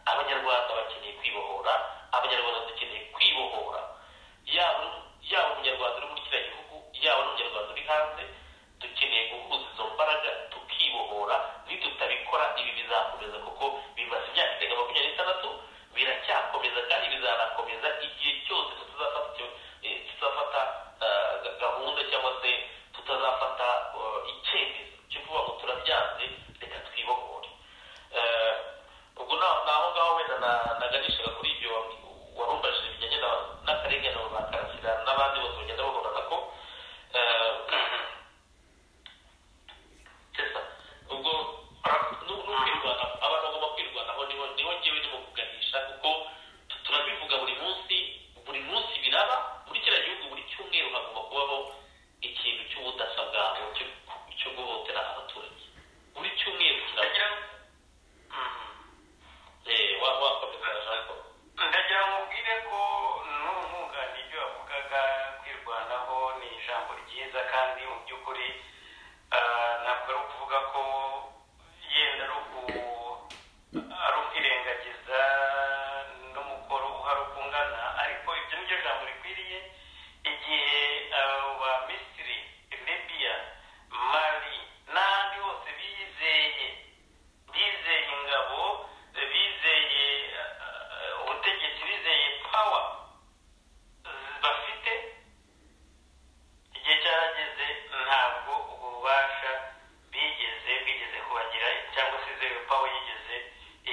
abanyarwanda bakeneye kwibohora abanyarwanda dukeneye kwibohora yaba yaba umunyarwanda uri muri kiriya gihugu yaba n'umunyarwanda uri hanze dukeneye guhuza izo mbaraga tukibohora nidutabikora ibi bizakomeza kuko bimaze imyaka irenga makumyabiri n'itandatu biracyakomeza kandi bizanakomeza igihe cyose tutazafata gahunda cyangwa se tutazafata icyemezo cyo kuvuga ngo turabyanze reka twibohore ubwo naho ngaho wenda naganishaga kuri ibyo warumbajije bijyanye n'akarengane ba karasira n'abandi bose bagenda bagaragaza ko ubwo n'ukwirwanaho abantu bagomba kwirwanaho niho ngewe ndimo kuganisha kuko turabivuga buri munsi buri munsi biraba muri kiriya gihugu buri cyumweru hagomba kubaho ikintu cy'ubudasa bwabo cyo guhotera abaturage buri cyumweru kiraba ndagira ngo ubwire ko n'umwunganira ibyo wavugaga kwirwanaho ni ijambo ryiza kandi mu by'ukuri ntabwo ari ukuvuga ko yenda ari ukwirengagiza n'umukoro uhari uko ungana ariko ibyo ni byo jambo rikwiriye igihe ba misiri libiya mari n'ahandi hose bizeye bizeye ingabo bizeye eh, ubutegetsi bizeye pawa bafite igihe cyarageze ntabwo ububasha bigeze bigeze kubagira cyangwa se zewe pawa yigeze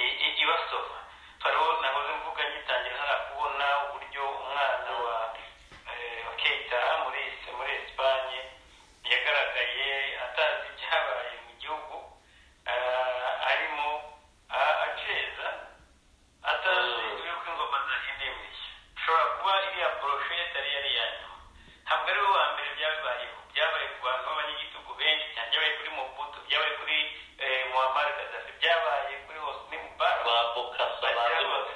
i- i- ibasoma farawo nahoze mvuga ngitangira hariya kubona uburyo umwana wa eh, wa keita muri muri esipanye yagaragaye atazi ibyabaye mu gihugu eh, arimo a- aceza atazi Mm. yuko ingoma zahindimye ushobora kuba iriya poroshe yari yari iya nyuma ntabwo ari we wa mbere byabayeho byabaye ku bantu b'abanyagitugu benshi cyane byabaye kuri mobutu byabaye kuri eh, muammar gaddafi byabaye kuri hosni mubarak babokasa bazi bose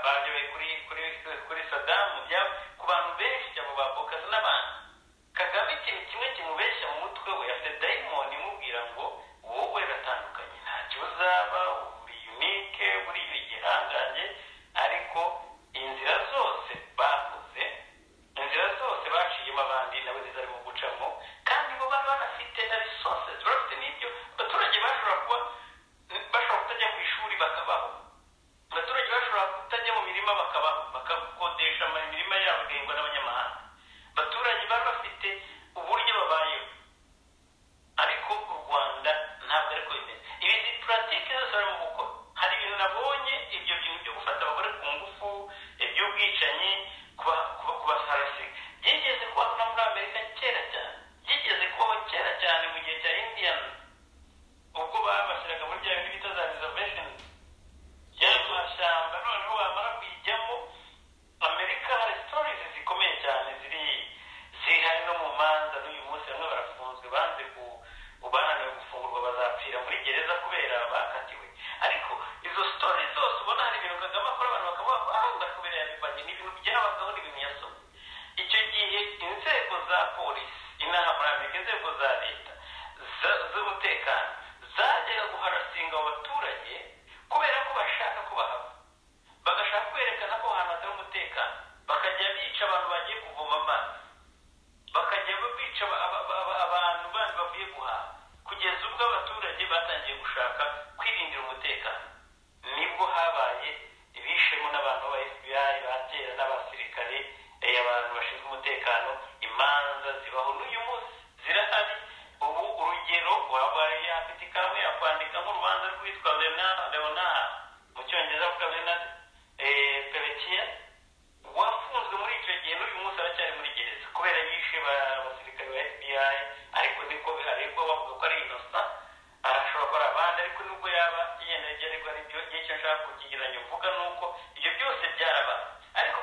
bagewe kuri kuri kuri sadamu bya ku bantu benshi cyane ba bokasa n'abantu kagame ikintu kimwe kimubeshya mu mutwe we afite dayimoni imubwira ngo wowe ratandukanye ntacyo uzaba uri unike uri igihangange ariko inzira zose bakoze inzira zose baciyemo abandi nabo zizarimo gucamo kandi bo bari banafite na resources barafite n'ibyo abaturage bashobora kuba bashobora kutajya ku ishuri bakabaho abaturage bashobora kutajya mu mirima bakabaho bakakodesha ama- imirima yabo igahingwa n'abanyamahanga abaturage bari bafite uburyo babayeho ariko u rwanda ntabwo ari ko bimeze ibi ni puratike zose barimo gukora hari ibintu nabonye ibyo bintu byo gufata abagore ku ngufu iby'ubwicanyi kuba- kuba- kubasarasiga byigeze kubaho no muri amerika kera cyane byigeze kubaho kera cyane mu gihe cya indiyani ubwo babashyiraga muri bya bintu bita za reservation y'amashyamba noneho wamara kuyijyamo amerika hari sitorizi zikomeye cyane ziri zihari no mu manza n'uyu munsi bamwe barafunzwe banze ku bananiwe gufungurwa bazapfira muri gereza kubera bakatiwe ariko izo sitori zose ubona hari ibintu kagame akora abantu bakavuga ngo aha ndakubereye abipanye ni ibintu byabaho ni ibintu yasomye icyo gihe inzego za polisi inaha muri amerika inzego za leta za- z'umutekano zajyaga guharasinga abo baturage kubera ko bashaka ko bahava bagashaka kwerekana ko ahantu hatari umutekano bakajya bica abantu bagiye kuvoma amazi bakajya bica aba- aba- aba- abantu bandi bavuye guhaha kugeza ubwo abaturage batangiye gushaka kwirindira umutekano nibwo habaye bishemo n'abantu ba fbi ba kera n'abasirikare eh, abantu bashinzwe umutekano imanza zibaho n'uyu munsi zirahari ubu urugero waba yafite ikaramu yakwandika nk'urubanza rwitwa leonard leonard mu cyongereza avuga leonard eh, perekiya wafunzwe muri icyo gihe n'uyu munsi aracyari muri gereza kubera yishe ba- abasirikare ba fbi ariko niko biharebwa bavuga ko ari inosa arashobora kuba ari abandi ariko nubwo yaba yenda yari ariko ari byo icyo nshaka kukigereranya uvuga ni uko ibyo byose byaraba ariko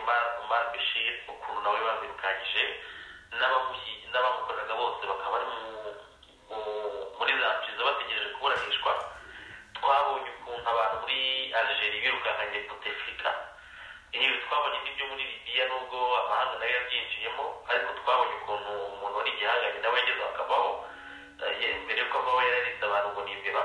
umar umar bishir ukuntu nawe bamwirukanyije n'abamushyi- n'abamukoraga bose bakaba bari mu- mu- muri za mpizo bategereje kuburanishwa twabonye ukuntu abantu muri algeria birukankanye butefrika ibi twabonye n'ibyo muri libiya nubwo amahanga nayo yabyinjiyemo ariko twabonye ukuntu umuntu wari igihangange nawe yageze akabaho eh, ye- mbere y'uko avaho yararize abantu ngo ni imbeba